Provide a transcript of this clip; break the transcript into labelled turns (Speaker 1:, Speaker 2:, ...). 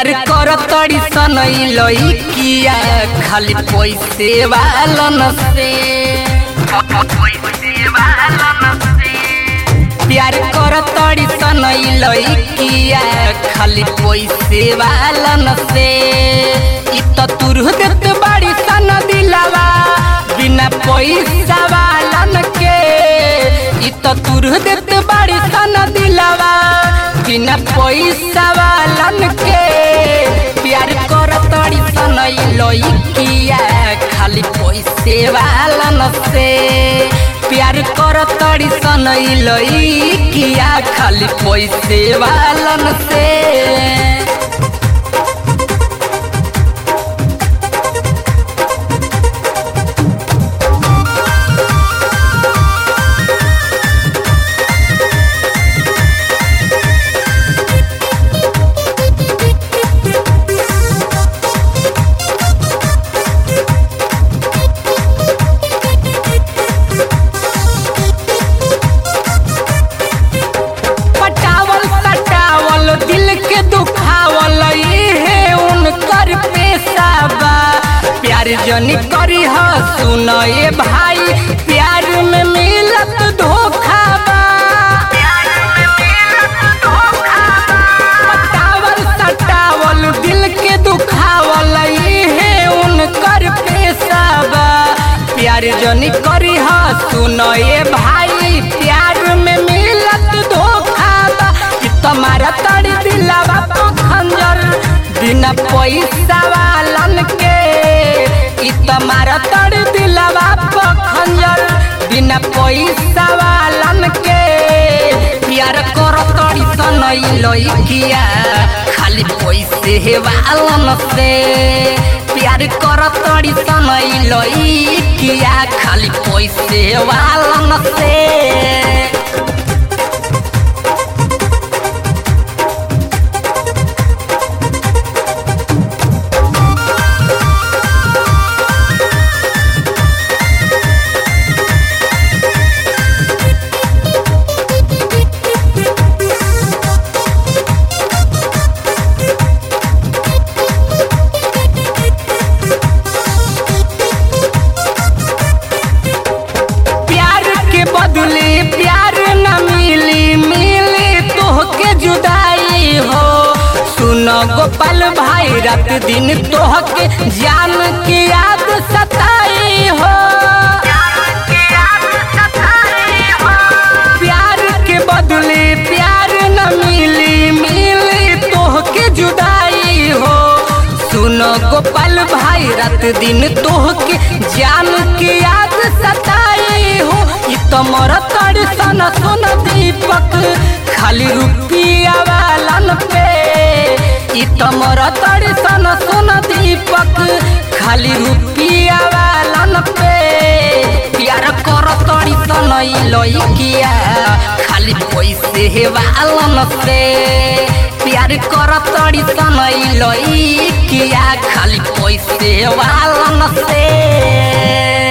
Speaker 1: प्यार कर तड़ी सन लइकिया खाली पैसे वालन से प्यार कर तड़ी सन लइकिया खाली पैसे वालन से इ त तुरह देत बाड़ी सन दिलावा बिना पैसा वालन के इ त तुरह देत बाड़ी सन दिलावा बिना पैसा वालन के प्यार कर तड़ी सन लइकिया खाली पैसे वालन से प्यार कर तड़ी सन लइकिया खाली पैसे वालन से पटावल सटावल दिल के दुखावल इहे उनकर पेशा बा प्यार जनी करी ह सुन ए भाई प्यार में मिलत धोखा बा पटावल सटावल दिल के दुखावल इहे उनकर पेशा बा प्यार जनी करी ह सुन ए भाई प्यार में मिलत धोखा बा कि तुम्हारा तड़ी दिलावा तो खंजर बिना पैसा वालन के कि तुम्हारा तड़ी दिलावा तो खंजर बिना पैसा वालन के प्यार कर तड़ी सन लइकिया खाली पैसे वालन से प्यार कर तड़ी सन लइकिया खाली पैसे वालन से प्यार के बदले प्यार न मिली मिली तोहके जुदाई हो सुन गोपाल भाई रात दिन तोहके जान की याद सताई हो प्यार के बदले प्यार न मिली मिली तोहके जुदाई हो सुन गोपाल भाई रात दिन तोहके जान के याद सताई हो इ तमर तड़ सन सुन दीपक खाली रुपया वालन पे इ तमर तड़ सन सुन दीपक खाली रुपया वालन पे प्यार कर तड़ी सन लइकिया खाली पैसे वालन से प्यार कर तड़ी सन लइकिया खाली पैसे वालन से